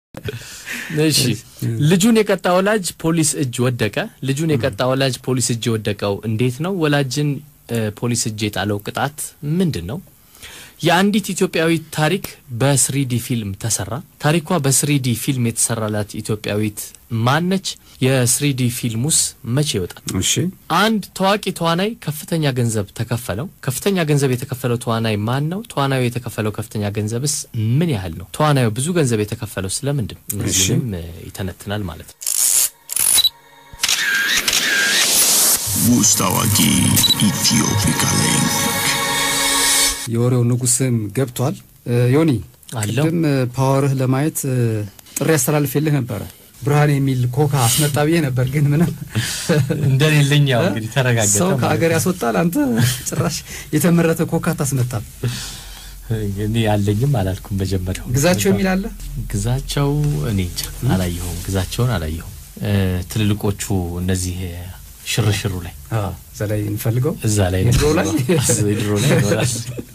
እሺ ልጁን የቀጣ ወላጅ ፖሊስ እጅ ወደቀ። ልጁን የቀጣ ወላጅ ፖሊስ እጅ የወደቀው እንዴት ነው? ወላጅን እ፣ ፖሊስ እጅ የጣለው ቅጣት ምንድን ነው? የአንዲት ኢትዮጵያዊት ታሪክ በስሪዲ ፊልም ተሰራ። ታሪኳ በስሪዲ ፊልም የተሰራላት ኢትዮጵያዊት ማነች? የስሪዲ ፊልሙስ መቼ ይወጣል? እሺ አንድ ታዋቂ ተዋናይ ከፍተኛ ገንዘብ ተከፈለው። ከፍተኛ ገንዘብ የተከፈለው ተዋናይ ማን ነው? ተዋናዩ የተከፈለው ከፍተኛ ገንዘብስ ምን ያህል ነው? ተዋናዩ ብዙ ገንዘብ የተከፈለው ስለምንድን ነው? እነዚህንም እ፣ ይተነትናል ማለት ነው። ውስጥ አዋቂ ኢትዮፒካ ሊንክ የወሬው ንጉስም ገብቷል። እ፣ ዮኒ አለው። ቅድም እ፣ ፓወርህ ለማየት እ፣ ጥሪ አስተላልፌልህ ነበረ። ብርሃን የሚል ኮካ አስመጣ ብዬ ነበር፣ ግን ምንም እንደሌለኝ ያው እንግዲህ ተረጋገጠ ሰው ማለት ከሀገር ነው። ያስወጣል። አንተ ጭራሽ የተመረተ ኮካ ታስመጣል። እኔ አለኝም አላልኩም። መጀመሪያው ግዛቸው የሚል አለ። ግዛቸው እኔ እንጃ አላየሁም። ግዛቸውን አላየሁም። እ፣ ትልልቆቹ እነዚህ እ፣ ሽርሽሩ ላይ እዛ ላይ እንፈልገው እዛ ላይ የድሮ ላይ? የድሮ ላይ ይኖራል።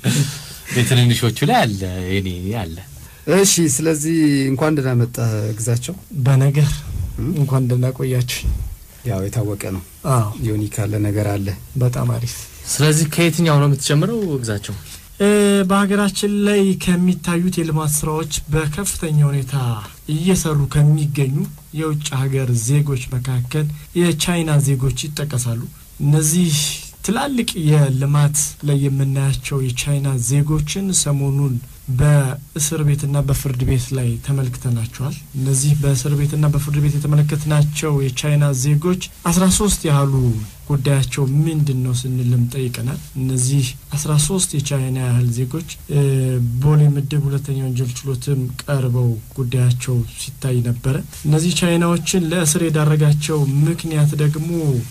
የትንንሾቹ ላይ አለ የኔ አለ እሺ። ስለዚህ እንኳን ደህና መጣህ ግዛቸው። በነገር እም? እንኳን ደህና ቆያችሁ። ያው የታወቀ ነው። አዎ ዮኒ ካለ ነገር አለ። በጣም አሪፍ። ስለዚህ ከየትኛው ነው የምትጀምረው ግዛቸው? እ፣ በሀገራችን ላይ ከሚታዩት የልማት ስራዎች በከፍተኛ ሁኔታ እየሰሩ ከሚገኙ የውጭ ሀገር ዜጎች መካከል የቻይና ዜጎች ይጠቀሳሉ። እነዚህ ትላልቅ የልማት ላይ የምናያቸው የቻይና ዜጎችን ሰሞኑን በእስር ቤትና በፍርድ ቤት ላይ ተመልክተናቸዋል። እነዚህ በእስር ቤትና በፍርድ ቤት የተመለከትናቸው የቻይና ዜጎች አስራ ሶስት ያህሉ ጉዳያቸው ምንድን ነው ስንልም ጠይቀናል። እነዚህ አስራ ሶስት የቻይና ያህል ዜጎች እ፣ ቦሌ ምድብ ሁለተኛ ወንጀል ችሎትም ቀርበው ጉዳያቸው ሲታይ ነበረ። እነዚህ ቻይናዎችን ለእስር የዳረጋቸው ምክንያት ደግሞ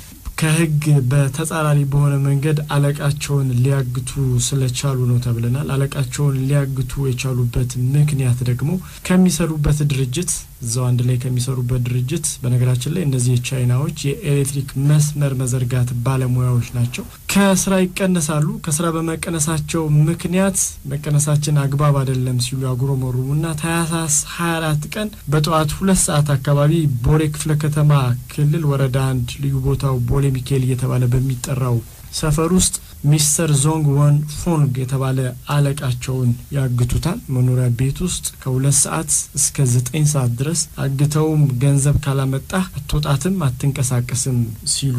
ከሕግ በተጻራሪ በሆነ መንገድ አለቃቸውን ሊያግቱ ስለቻሉ ነው ተብለናል። አለቃቸውን ሊያግቱ የቻሉበት ምክንያት ደግሞ ከሚሰሩበት ድርጅት እዛው አንድ ላይ ከሚሰሩበት ድርጅት በነገራችን ላይ እነዚህ ቻይናዎች የኤሌክትሪክ መስመር መዘርጋት ባለሙያዎች ናቸው። ከስራ ይቀነሳሉ። ከስራ በመቀነሳቸው ምክንያት መቀነሳችን አግባብ አይደለም ሲሉ ያጉረመሩሙና ታህሳስ 24 ቀን በጠዋት ሁለት ሰዓት አካባቢ ቦሌ ክፍለ ከተማ ክልል ወረዳ አንድ ልዩ ቦታው ቦሌ ሚካኤል እየተባለ በሚጠራው ሰፈር ውስጥ ሚስተር ዞንግ ወን ፎንግ የተባለ አለቃቸውን ያግቱታል። መኖሪያ ቤት ውስጥ ከሁለት ሰዓት እስከ ዘጠኝ ሰዓት ድረስ አግተውም ገንዘብ ካላመጣህ አትወጣትም፣ አትንቀሳቀስም ሲሉ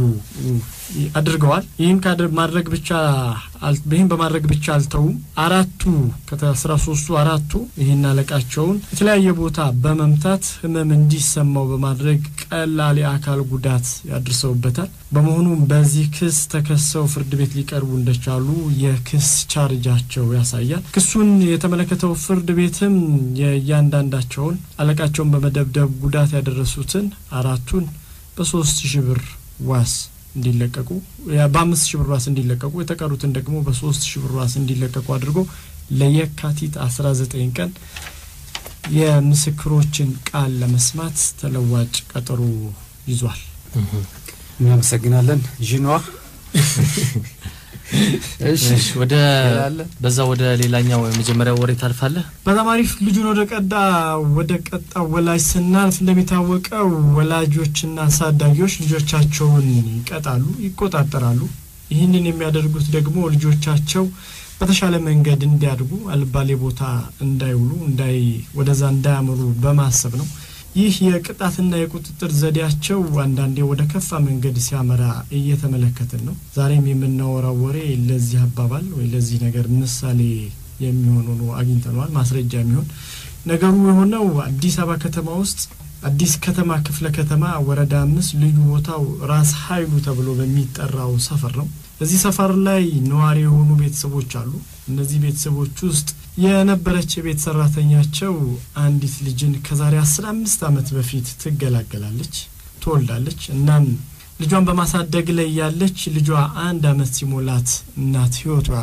አድርገዋል። ይህን ካደ- ማድረግ ብቻ አል- ይህን በማድረግ ብቻ አልተውም። አራቱ ከአስራ ሶስቱ አራቱ ይህን አለቃቸውን የተለያየ ቦታ በመምታት ህመም እንዲሰማው በማድረግ ቀላል የአካል ጉዳት ያድርሰውበታል። በመሆኑም በዚህ ክስ ተከሰው ፍርድ ቤት ሊቀርቡ እንደቻሉ የክስ ቻርጃቸው ያሳያል። ክሱን የተመለከተው ፍርድ ቤትም የእያንዳንዳቸውን አለቃቸውን በመደብደብ ጉዳት ያደረሱትን አራቱን በሶስት ሺህ ብር ዋስ እንዲለቀቁ ያ- በአምስት ሺህ ብር ዋስ እንዲለቀቁ የተቀሩትን ደግሞ በሶስት ሺህ ብር ዋስ እንዲለቀቁ አድርጎ ለየካቲት አስራ ዘጠኝ ቀን የምስክሮችን ቃል ለመስማት ተለዋጭ ቀጠሮ ይዟል። እናመሰግናለን ዥኗ። እሺ እሺ፣ ወደ ሌላ አለ? በዛ ወደ ሌላኛው የመጀመሪያው ወሬ ታልፋለህ። በጣም አሪፍ ልጁን ወደ ቀዳ ወደ ቀጣ ወላጅ ስናልፍ እንደሚታወቀው ወላጆችና አሳዳጊዎች ልጆቻቸውን ይቀጣሉ፣ ይቆጣጠራሉ። ይህንን የሚያደርጉት ደግሞ ልጆቻቸው በተሻለ መንገድ እንዲያድጉ አልባሌ ቦታ እንዳይውሉ እንዳይ ወደዛ እንዳያምሩ በማሰብ ነው። ይህ የቅጣትና የቁጥጥር ዘዴያቸው አንዳንዴ ወደ ከፋ መንገድ ሲያመራ እየተመለከትን ነው። ዛሬም የምናወራው ወሬ ለዚህ አባባል ወይ ለዚህ ነገር ምሳሌ የሚሆን ሆኖ አግኝተነዋል። ማስረጃ የሚሆን ነገሩ የሆነው አዲስ አበባ ከተማ ውስጥ አዲስ ከተማ ክፍለ ከተማ ወረዳ አምስት ልዩ ቦታው ራስ ኃይሉ ተብሎ በሚጠራው ሰፈር ነው። እዚህ ሰፈር ላይ ነዋሪ የሆኑ ቤተሰቦች አሉ። እነዚህ ቤተሰቦች ውስጥ የነበረች የቤት ሰራተኛቸው አንዲት ልጅን ከዛሬ አስራ አምስት ዓመት በፊት ትገላገላለች፣ ትወልዳለች። እናም ልጇን በማሳደግ ላይ ያለች ልጇ አንድ ዓመት ሲሞላት እናት ህይወቱ ያልፋል።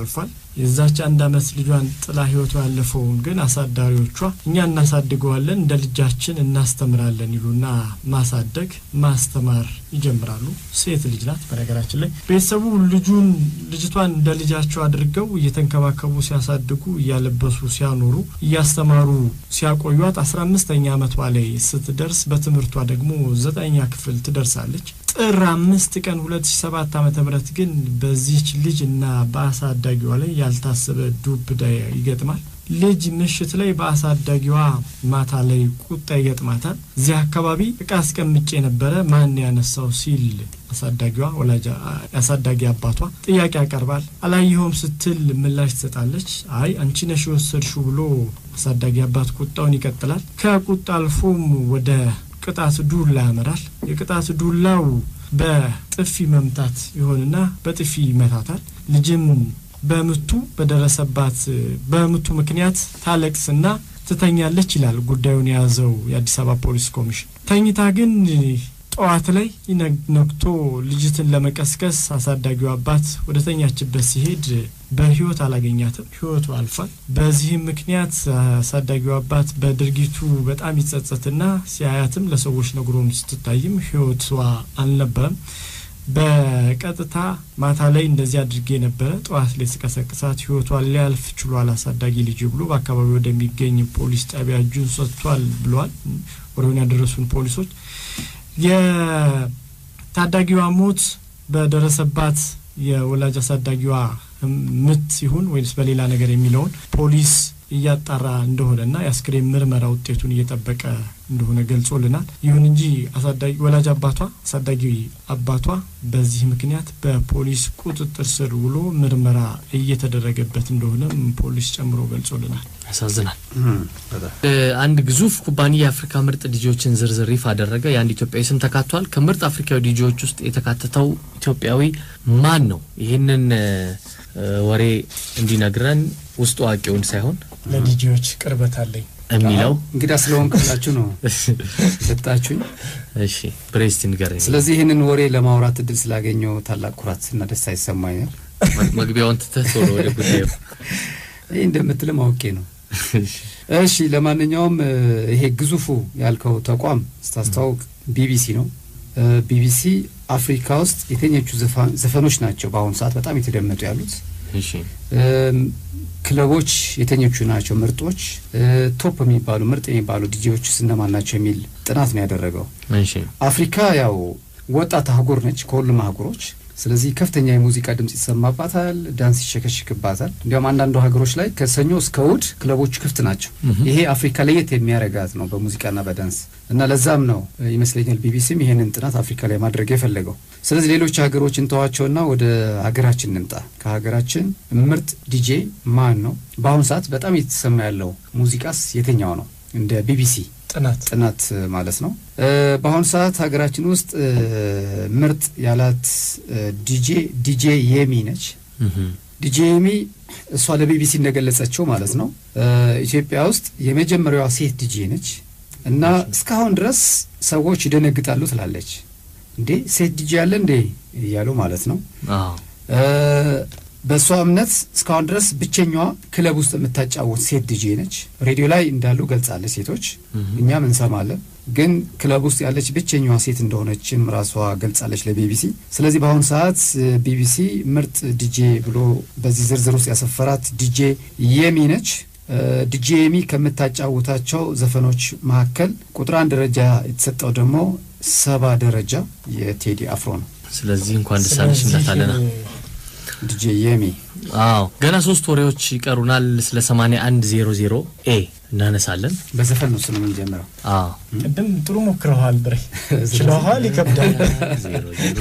የዛች አንድ አመት ልጇን ጥላ ህይወቷ ያለፈውን ግን አሳዳሪዎቿ እኛ እናሳድገዋለን እንደ ልጃችን እናስተምራለን ይሉና ማሳደግ ማስተማር ይጀምራሉ። ሴት ልጅ ናት። በነገራችን ላይ ቤተሰቡ ልጁን ልጅቷን እንደ ልጃቸው አድርገው እየተንከባከቡ ሲያሳድጉ፣ እያለበሱ ሲያኖሩ፣ እያስተማሩ ሲያቆዩት አስራ አምስተኛ አመቷ ላይ ስትደርስ በትምህርቷ ደግሞ ዘጠኛ ክፍል ትደርሳለች። ጥር አምስት ቀን ሁለት ሺ ሰባት ዓመተ ምህረት ግን በዚህች ልጅ እና በአሳዳጊዋ ላይ ያልታሰበ ዱብዳ ይገጥማል። ልጅ ምሽት ላይ በአሳዳጊዋ ማታ ላይ ቁጣ ይገጥማታል። እዚህ አካባቢ እቃ አስቀምጬ ነበረ ማን ያነሳው ሲል አሳዳጊዋ ወላጅ አሳዳጊ አባቷ ጥያቄ ያቀርባል። አላየኸውም ስትል ምላሽ ትሰጣለች። አይ አንቺ ነሽ የወሰድሽው ብሎ አሳዳጊ አባት ቁጣውን ይቀጥላል። ከቁጣ አልፎም ወደ ቅጣት ዱላ ያመራል። የቅጣት ዱላው በጥፊ መምታት ይሆንና በጥፊ ይመታታል። ልጅም በምቱ በደረሰባት በምቱ ምክንያት ታለቅስና ትተኛለች ይላል ጉዳዩን የያዘው የአዲስ አበባ ፖሊስ ኮሚሽን። ተኝታ ግን ጠዋት ላይ ነግቶ ልጅትን ለመቀስቀስ አሳዳጊው አባት ወደ ተኛችበት ሲሄድ በሕይወት አላገኛትም። ሕይወቱ አልፏል። በዚህም ምክንያት አሳዳጊው አባት በድርጊቱ በጣም ይጸጸትና ሲያያትም ለሰዎች ነግሮም ስትታይም ሕይወቷ አልነበረም። በቀጥታ ማታ ላይ እንደዚህ አድርጌ ነበረ፣ ጠዋት ላይ ስቀሰቅሳት ሕይወቷ ሊያልፍ ችሏል አሳዳጊ ልጅ ብሎ በአካባቢው ወደሚገኝ ፖሊስ ጣቢያ እጁን ሰጥቷል ብለዋል ወሬውን ያደረሱን ፖሊሶች። የታዳጊዋ ሞት በደረሰባት የወላጅ አሳዳጊዋ ምት ሲሆን ወይስ በሌላ ነገር የሚለውን ፖሊስ እያጣራ እንደሆነና የአስክሬን ምርመራ ውጤቱን እየጠበቀ እንደሆነ ገልጾልናል። ይሁን እንጂ አሳዳጊ ወላጅ አባቷ አሳዳጊ አባቷ በዚህ ምክንያት በፖሊስ ቁጥጥር ስር ውሎ ምርመራ እየተደረገበት እንደሆነም ፖሊስ ጨምሮ ገልጾልናል። ያሳዝናል። አንድ ግዙፍ ኩባንያ የአፍሪካ ምርጥ ዲጂዎችን ዝርዝር ይፋ አደረገ። የአንድ ኢትዮጵያዊ ስም ተካቷል። ከምርጥ አፍሪካዊ ዲጂዎች ውስጥ የተካተተው ኢትዮጵያዊ ማን ነው? ይህንን ወሬ እንዲነግረን ውስጥ አዋቂውን ሳይሆን ለዲጂዎች ቅርበት አለኝ የሚለው እንግዳ ስለሆንክላችሁ ነው ሰጣችሁኝ። እሺ ብሬስቲ ንገረኝ። ስለዚህ ይህንን ወሬ ለማውራት እድል ስላገኘው ታላቅ ኩራት እና ደስታ ይሰማኛል። መግቢያውን ትተህ ቶሎ ወደ ጉዳዩ። ይህ እንደምትልም አውቄ ነው። እሺ ለማንኛውም ይሄ ግዙፉ ያልከው ተቋም ስታስተዋውቅ ቢቢሲ ነው። ቢቢሲ አፍሪካ ውስጥ የተኞቹ ዘፈኖች ናቸው በአሁኑ ሰዓት በጣም የተደመጡ ያሉት? እሺ ክለቦች የተኞቹ ናቸው ምርጦች፣ ቶፕ የሚባሉ ምርጥ የሚባሉ ዲጄዎች እነማን ናቸው የሚል ጥናት ነው ያደረገው። እሺ አፍሪካ ያው ወጣት አህጉር ነች ከሁሉም አህጉሮች። ስለዚህ ከፍተኛ የሙዚቃ ድምጽ ይሰማባታል፣ ዳንስ ይሸከሽክባታል። እንዲያውም አንዳንዱ ሀገሮች ላይ ከሰኞ እስከ እሑድ ክለቦቹ ክፍት ናቸው። ይሄ አፍሪካ ለየት የሚያረጋት ነው በሙዚቃና በዳንስ እና ለዛም ነው ይመስለኛል ቢቢሲም ይሄንን ጥናት አፍሪካ ላይ ማድረግ የፈለገው። ስለዚህ ሌሎች ሀገሮች እንተዋቸውና ወደ ሀገራችን እንምጣ። ከሀገራችን ምርጥ ዲጄ ማን ነው? በአሁኑ ሰዓት በጣም እየተሰማ ያለው ሙዚቃስ የትኛው ነው? እንደ ቢቢሲ ጥናት ጥናት ማለት ነው። በአሁኑ ሰዓት ሀገራችን ውስጥ ምርጥ ያላት ዲጄ ዲጄ የሚ ነች። ዲጄ የሚ እሷ ለቢቢሲ እንደገለጸችው ማለት ነው ኢትዮጵያ ውስጥ የመጀመሪያዋ ሴት ዲጄ ነች እና እስካሁን ድረስ ሰዎች ይደነግጣሉ ትላለች። እንዴ ሴት ዲጄ ያለ እንዴ እያሉ ማለት ነው። በእሷ እምነት እስካሁን ድረስ ብቸኛዋ ክለብ ውስጥ የምታጫወት ሴት ዲጄ ነች። ሬዲዮ ላይ እንዳሉ ገልጻለች ሴቶች፣ እኛም እንሰማለን። ግን ክለብ ውስጥ ያለች ብቸኛዋ ሴት እንደሆነችም ራሷ ገልጻለች ለቢቢሲ። ስለዚህ በአሁኑ ሰዓት ቢቢሲ ምርጥ ዲጄ ብሎ በዚህ ዝርዝር ውስጥ ያሰፈራት ዲጄ የሚ ነች። ዲጄ የሚ ከምታጫውታቸው ዘፈኖች መካከል ቁጥር አንድ ደረጃ የተሰጠው ደግሞ ሰባ ደረጃ የቴዲ አፍሮ ነው። ስለዚህ እንኳን ደስ አለሽ እንላታለን። ዲጄ የሚ አዎ ገና ሶስት ወሬዎች ይቀሩናል። ስለ ሰማንያ አንድ ዜሮ ዜሮ ኤ እናነሳለን። በዘፈን ነው ስለ የምንጀምረው። አዎ ቅድም ጥሩ ሞክረዋል ብሬ ችለዋል። ይከብዳል ዜሮ ዜሮ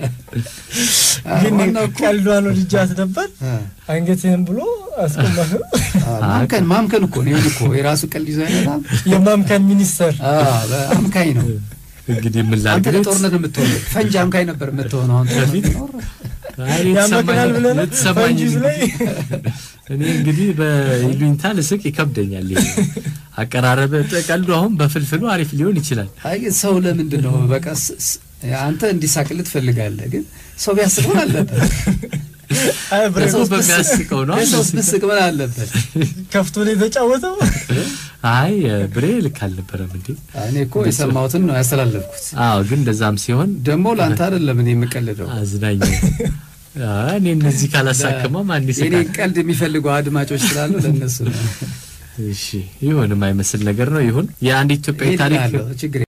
ግን ዋናው እኮ ቀልዷን ወድጃት ነበር። አንገትህን ብሎ አስቆመህ። ማምከን ማምከን እኮ ነው። ይሁን እኮ የራሱ ቀልድ ይዞ አይመጣም። የማምከን ሚኒስተር አምካኝ ነው። እንግዲህ ምን አንተ ላድርግ ለጦርነት የምትሆነው ፈንጂ አምካኝ ነበር የምትሆነው። አሁን በፊት አይ ያመክናል ብለህ ነው የተሰማኝ ፈንጂዝ ላይ እኔ እንግዲህ በይሉኝታ ልስቅ ይከብደኛል። ይሄ አቀራረብ ቀልዱ አሁን በፍልፍሉ አሪፍ ሊሆን ይችላል። አይ ግን ሰው ለምንድን ነው በቃ ስ- ስ- አንተ እንዲሳቅልህ ትፈልጋለህ፣ ግን ሰው ቢያስበውን አለበት አይ ብሬ እኮ በሚያስቀው ነው የሰውስ ብስቅ ምን አለበት? ከፍቶ ነው የተጫወተው። አይ ብሬ ልክ አልነበረም እንዴ እኔ እኮ የሰማሁትን ነው ያስተላለፍኩት። አዎ ግን እንደዛም ሲሆን ደግሞ ለአንተ አይደለም እኔ የምቀልደው። አዝናኝ አይ እኔ እነዚህ ካላሳከማ ማን የኔ ይስቃል ቀልድ የሚፈልጉ አድማጮች ስላሉ ለእነሱ ነው። እሺ ይሁን የማይመስል ነገር ነው ይሁን የአንድ ኢትዮጵያዊ ይሄን ታሪክ እላለሁ፣ ችግር